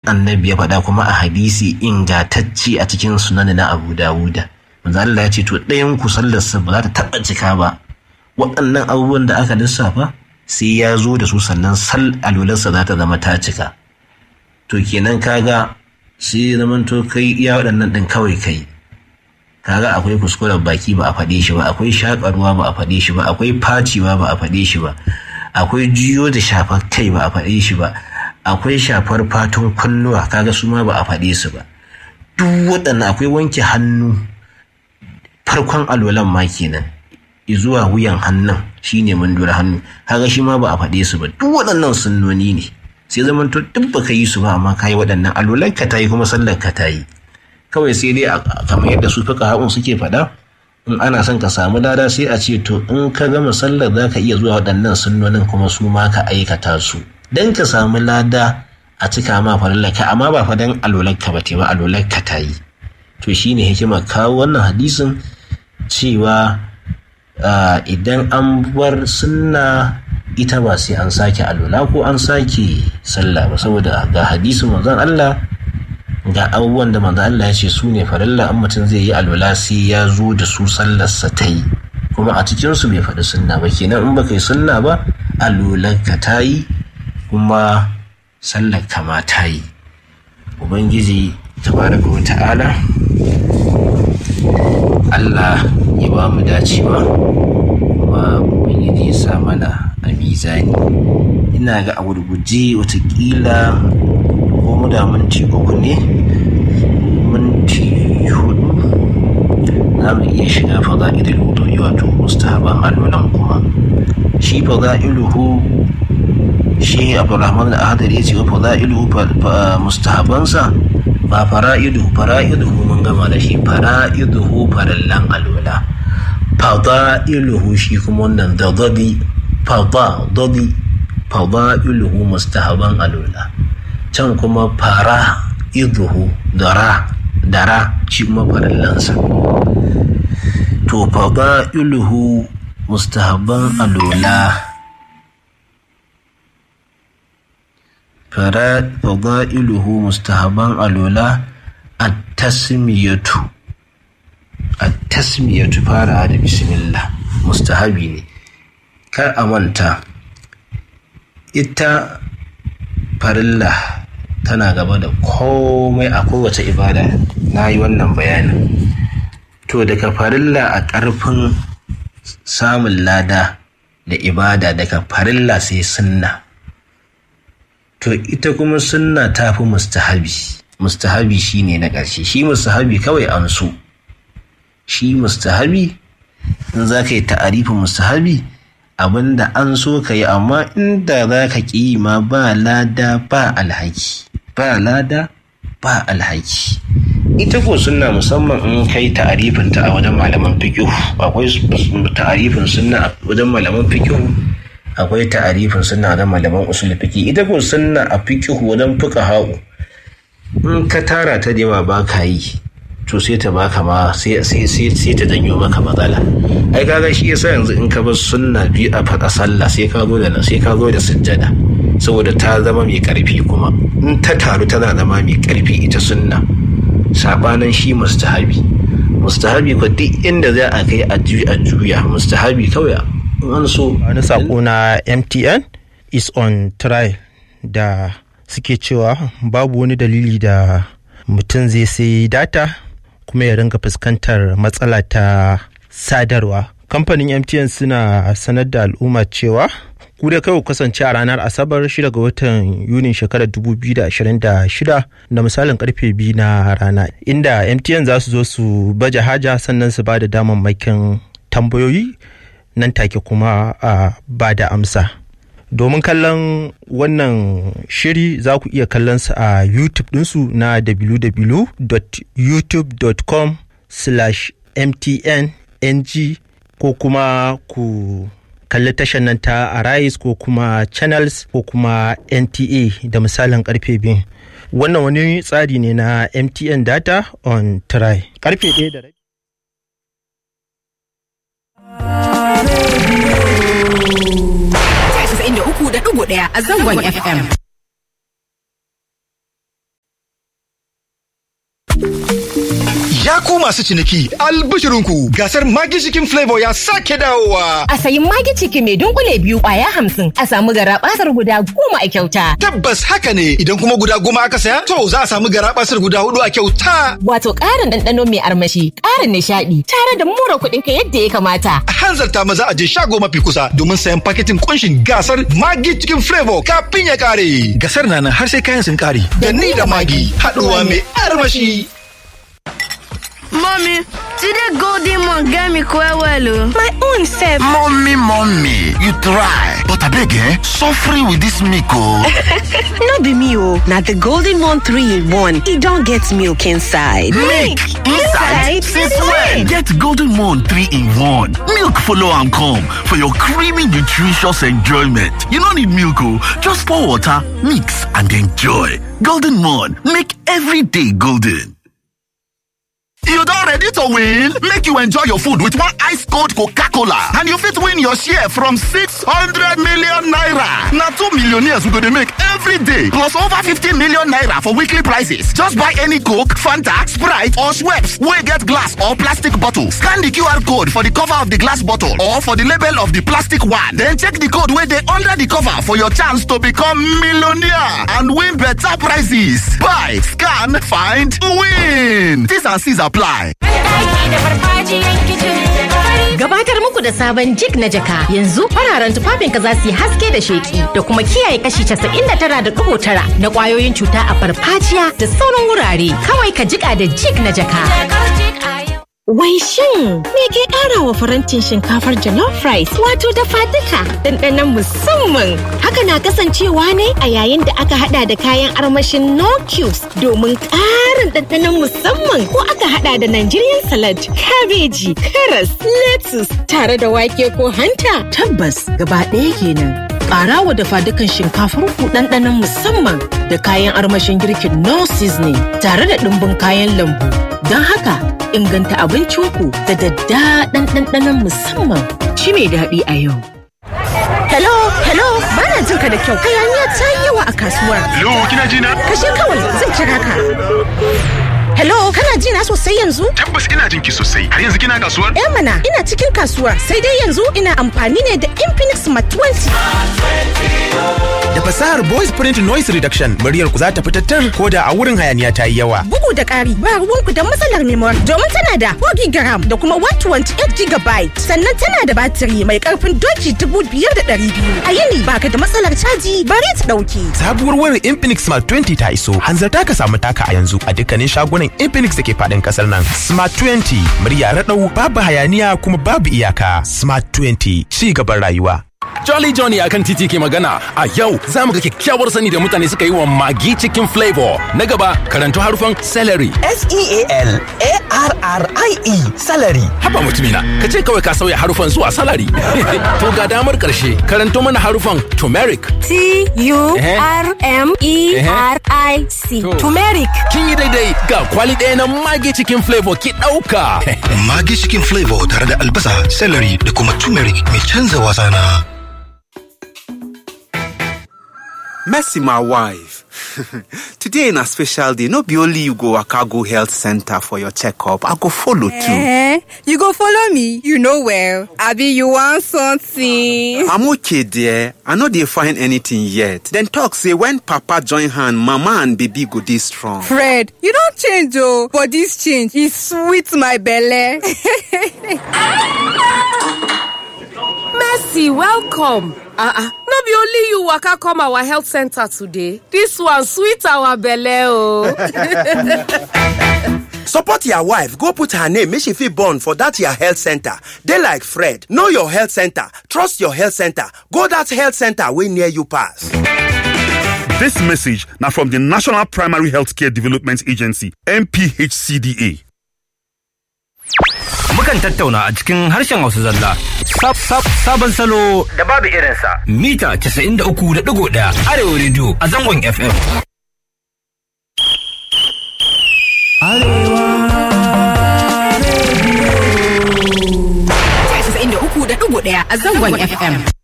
annabi ya faɗa kuma a hadisi ingantacce a cikin sunan na abu dawuda manzo Allah ya ce to ɗayan ku sallarsa ba za ta taɓa cika ba waɗannan abubuwan da aka lissafa sai ya zo da su sannan sal alwalarsa za ta zama ta cika to kenan kaga sai zaman to kai iya waɗannan ɗin kawai kai kaga akwai kuskuren baki ba a faɗe shi ba akwai shakarwa ba a faɗe shi ba akwai faciwa ba a faɗe shi ba akwai jiyo da shafar kai ba a faɗe shi ba akwai shafar fatun kunnuwa kaga su ma ba a faɗe su ba duk waɗannan akwai wanke hannu farkon alwalan ma kenan zuwa wuyan hannun shine mandura hannu kaga shi ma ba a faɗe su ba duk waɗannan sunnoni ne sai zaman to duk baka yi su ba amma kayi waɗannan alwalan ka tayi kuma sallar ka tayi kawai sai dai kamar yadda su fuka haƙun suke faɗa in ana son ka samu lada sai a ce to in ka gama sallar za ka iya zuwa waɗannan sunnonin kuma su ma ka aikata su dan ka samu lada a cika ma farillaka amma ba fa dan alolarka ba ba alolarka ta yi to shine hikima kawo wannan hadisin cewa idan an bar sunna ita ba sai an sake alola ko an sake sallah ba saboda ga hadisin manzon Allah ga abubuwan da manzo Allah ya ce su ne farilla an mutum zai yi alwala sai ya zo da su sallarsa ta yi kuma a cikin su bai faɗi sunna ba kenan in baka yi sunna ba alwalarka ta yi kuma sallar ka ma ta yi ubangiji tabaraka wa ta'ala Allah ya ba mu dacewa kuma ubangiji ya sa mana a mizani ina ga a gurguje watakila ko mu da minti uku ne minti hudu za mu iya shiga fada'ilul wudu'i wato mustahaban alwalan kuma shi fada'iluhu shi abdurrahman al-ahadari ya ce wa fada'iluhu mustahabansa ba fara'iduhu fara'iduhu mun gama da shi fara'iduhu farallan alwala fada'iluhu shi kuma wannan da dadi fada dadi fada'iluhu mustahaban alwala can kuma fara iduhu dara dara shi kuma farallansa to faba iluhu mustahabban alola faba iluhu mustahabban alola a tasmiyatu a tasmiyatu fara da bismillah mustahabi ne kar a manta ita farilla tana gaba da komai a kowace ibada na yi wannan bayanin to daga farilla a ƙarfin samun lada da ibada daga farilla sai sunna to ita kuma sunna ta fi mustahabi mustahabi shine na ƙarshe shi mustahabi kawai an so shi mustahabi in za ka yi ta'arifin mustahabi abinda an so ka yi amma inda za ka ƙi ma ba lada ba alhaki ba lada ba alhaki ita ko sunna musamman in kai ta'arifin ta a wajen malaman fiqh akwai ta'arifin sunna a wajen malaman fiqh akwai ta'arifin sunna a wajen malaman usul fiqh ita ko sunna a fiqh wajen fuqaha in ka tara ta da yawa ba ka yi to sai ta baka ma sai sai ta janyo maka matsala ai kaga shi yasa yanzu in ka bar sunna biyu a faɗa sallah sai ka zo da sai ka zo da sujjada saboda ta zama mai karfi kuma in ta taru tana zama mai karfi ita sunna sabanin shi mustahabi mustahabi ko duk inda za a kai a juya mustahabi kawai an so wani sako na mtn is on trial da suke cewa babu wani dalili da mutum zai sai data kuma ya ringa fuskantar matsala ta sadarwa kamfanin mtn suna sanar da al'umma cewa ku da kai ku kasance a ranar asabar 6 ga watan yunin shekarar 2026 da misalin karfe 2 na rana inda mtn za su zo su baje haja sannan su ba da damammakin tambayoyi nan take kuma a ba da amsa domin kallon wannan shiri za ku iya kallon su a youtube ɗinsu na www.youtube.com slash mtn ng ko kuma ku kalli tashar nan ta arise ko kuma channels ko kuma nta da misalin karfe biyu wannan wani tsari ne na mtn data on try karfe ɗaya da rabi da uku da ɗigo ɗaya a zangon FM. Ya ku masu ciniki albishirinku gasar Magi Chicken Flavor ya sake dawowa. A sayi Magi Chicken mai dunkule biyu kwaya hamsin a samu garabasar guda goma a kyauta. Tabbas haka ne idan kuma guda goma aka saya to za a samu garabasar guda hudu a kyauta. Wato ƙarin ɗanɗano mai armashi, ƙarin nishaɗi tare da mura kuɗin ka yadda ya kamata. A hanzarta maza a je shago mafi kusa domin sayan paketin kunshin gasar Magi Chicken Flavor kafin ya kare. Gasar na nan har sai kayan sun kare. Da ni da Magi haɗuwa mai armashi. Mommy, today golden one get me quite well. oh. My own self. Mommy, mommy, you try. But abeg eh, suffering with this milk oh. no be me oh. Na the golden one three in one. E don get milk inside. Milk inside? Since when? Get Golden Moon 3 in 1. Milk follow am come for your creamy nutritious enjoyment. You no need milk oh, just pour water, mix and enjoy. Golden Moon, make every day golden. You don ready to win? Make you enjoy your food with one ice cold Coca-Cola and you fit win your share from 600 million naira. Na two millionaires we go dey make every day plus over 50 million naira for weekly prizes. Just buy any Coke, Fanta, Sprite or Schweppes wey get glass or plastic bottle. Scan the QR code for the cover of the glass bottle or for the label of the plastic one. Then check the code wey dey under the cover for your chance to become millionaire and win better prizes. Buy, scan, find, win. T's and C's apply. Gabatar muku da sabon jig na jaka yanzu fararen tufafinka za su yi haske da sheki da kuma kiyaye kashi 99.9 na kwayoyin cuta a farfajiya da sauran wurare kawai ka jika da jig na jaka. Wai shin me ke ƙara wa farantin shinkafar jollof rice wato dafa duka ɗanɗanon musamman haka na kasancewa ne a yayin da aka hada da kayan armashin no cubes domin ƙarin ɗanɗanon musamman ko aka hada da Nigerian salad, kabeji, karas, lettuce tare da wake ko hanta. Tabbas gaba ɗaya kenan. Ƙara wa dafa dukan shinkafar ku ɗanɗanon musamman da kayan armashin girkin no seasoning tare da ɗumbin kayan lambu. Don haka inganta abincinku da daddaɗan ɗanɗanon musamman shi mai daɗi a yau. Hello, hello, bana jin ka da kyau. Hayaniya ta yi yawa a kasuwar. Hello, kina ji na? Kashe kawai zan kira ka. Hello, kana ji na sosai yanzu? Tabbas ina jin ki sosai. Har yanzu kina kasuwar? Eh mana, ina cikin kasuwar. Sai dai yanzu ina amfani ne da Infinix Smart 20. Da fasahar voice print noise reduction muryar ku za ta fitattar ko da a wurin hayaniya ta yi yawa. Bugu da ƙari, ba ruwanku da matsalar memory domin tana da 4 gigaram da kuma 128 gigabyte. Sannan tana da batiri mai ƙarfin doki 5,200. A yini baka da matsalar caji bari ta ɗauke. Sabuwar wayar Infinix Smart 20 ta iso. Hanzarta ka samu taka a yanzu a dukkanin shagunan Infinix da ke faɗin ƙasar nan. Smart 20 murya raɗau babu hayaniya kuma babu iyaka. Smart 20 ci gaban rayuwa. Jolly Johnny akan titi ke magana a yau za mu ga kyakkyawar sani da mutane suka yi wa magi cikin flavor na gaba karanto harufan celery S-E-A-L-A-R-R-I-E salary. haba mutumina ka ce kawai ka sauya harufan zuwa salary to ga damar karshe karanto mana harufan turmeric T-U-R-M-E-R-I-C. To. Turmeric. kin yi daidai ga kwali ɗaya na magi cikin flavor ki ɗauka Magi Chicken Flavor tare da albasa, celery da kuma turmeric mai canza wasa na. Mercy, my wife. Today na special day. No be only you go waka go health center for your checkup. I go follow too. Eh, you go follow me. You know well. Abi, you want something? I'm okay there. I no dey find anything yet. Then talk say when papa join hand, mama and baby go dey strong. Fred, you don't change oh, but this change is sweet my belly. Mercy, welcome. Uh-uh. No be only you waka come our health center today. This one sweet our belle oh. Support your wife. Go put her name. Make she feel born for that your health center. They like Fred. Know your health center. Trust your health center. Go that health center way near you pass. This message now from the National Primary Healthcare Development Agency, NPHCDA. Mukan tattauna a cikin harshen Hausa zalla. Sab sab sabon salo da babu irinsa. Mita 93.1 Arewa Radio a zangon FM. Arewa Radio. 93.1 a zangon FM.